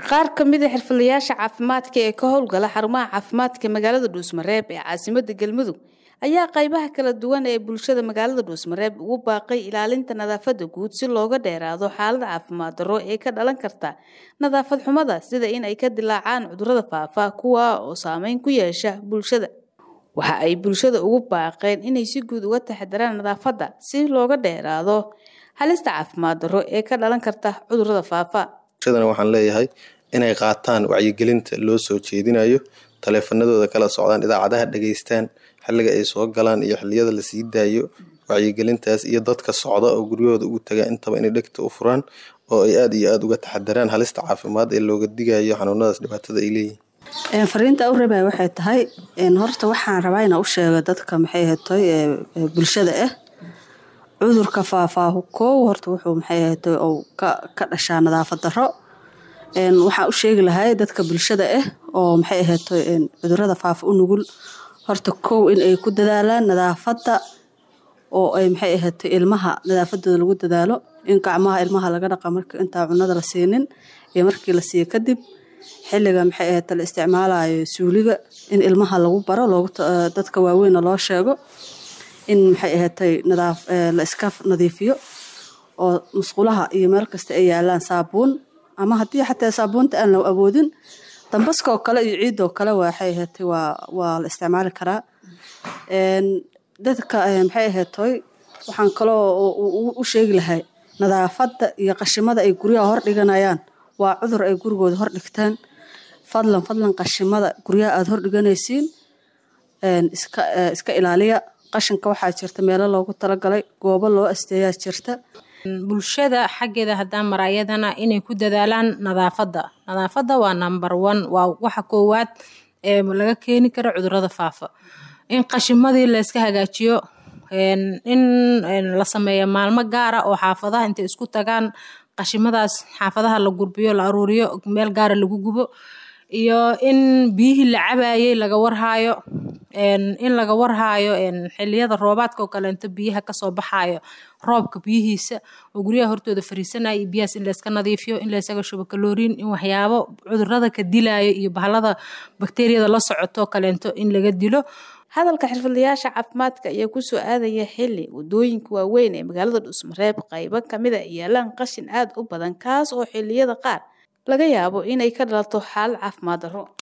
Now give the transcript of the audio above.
qaar ka mid a xirfadlayaasha caafimaadka ee ka howlgala xarumaha caafimaadka magaalada dhuusmareeb ee caasimada galmudug ayaa qaybaha kala duwan ee bulshada magaalada dhuusmareeb ugu baaqay ilaalinta nadaafada guud si looga dheeraado xaalada caafimaad darro ee ka dhalan karta nadaafad xumada sida in ay ka dilaacaan cudurada faafa kuwa oo saameyn ku yeesha bulshada waxa ay bulshada ugu baaqeen inay si guud uga taxadaraan nadaafadda si looga dheeraado halista caafimaad darro ee ka dhalan karta cudurada faafa bulshadana waxaan leeyahay inay qaataan wacyigelinta loo soo jeedinayo taleefanadooda kala socdaan idaacadaha dhageystaan xilliga ay soo galaan iyo xiliyada lasii daayo wacyigelintaas iyo dadka socda oo guryahooda ugu tagaa intaba inay dhegta u furaan oo ay aada iyo aada uga taxadaraan halista caafimaad ee looga digayo xanuunadaas dhibaatada ay leeyihin fariinta u rabaya waxay tahay horta waxaan rabaa inaa u sheego dadka maxay hatoy bulshada ah cudurka faafaahu koow horta wuxuu maxay hatoy ou ka dhashaa nadaafad darro waxaan u sheegi lahay dadka bulshada ah oo maxay ahatoy cudurada faafa u nugul horta kow in ay ku dadaalaan nadaafadda oo ay maxay ahatay ilmaha nadaafadooda lagu dadaalo in gacmaha ilmaha laga dhaqa marka intaa cunada la siinin iyo markii la siiyo kadib xilliga maxay ahata la isticmaalayo suuliga in ilmaha lagu baro dadka waaweynna loo sheego in maxay ahatay la iska nadiifiyo oo musqulaha iyo meel kasta ay yaalaan saabuun ama haddii xataa saabuunta aan la awoodin dambaskaoo kale iyo ciidoo kale waxay ahatay waa la isticmaali karaa dadka maxay ahatoy waxaan kaloo u sheegi lahay nadaafadda iyo qashimada ay guryaha hor dhiganayaan waa cudur ay gurigooda hor dhigtaan fadlan fadlan qashimada guryaha aada hor dhiganaysiin iska ilaaliya qashinka waxaa jirta meelo loogu talagalay goobo loo asteeyaa jirta bulshada xaggeeda haddaan maraayadana inay ku dadaalaan nadaafadda nadaafadda waa number one waa waxa koowaad ee laga keeni karo cudurada faafa in qashimadii layska hagaajiyo in la sameeyo maalmo gaara oo xaafadaha intay isku tagaan qashimadaas xaafadaha la gurbiyo la aruuriyo meel gaara lagu gubo iyo in biyihii la cabayey laga warhaayo in laga warhaayo xiliyada roobaadka oo kaleento biyaha kasoo baxaayo roobka biyihiisa oo guryaha hortooda fariisanaya iyo biyahaas in layska nadiifiyo in laysaga shubo kalooriin in waxyaabo cudurada ka dilayo iyo bahalada bakteriyada la socoto kaleento in laga dilo hadalka xirfadlayaasha caafimaadka ayaa kusoo aadaya xili wadooyinka waaweyn ee magaalada dhuusmareeb qaybo kamid a yaalaan qashin aada u badan kaas oo xiliyada qaar laga yaabo inay ka dhalato xaalad caafimaad darro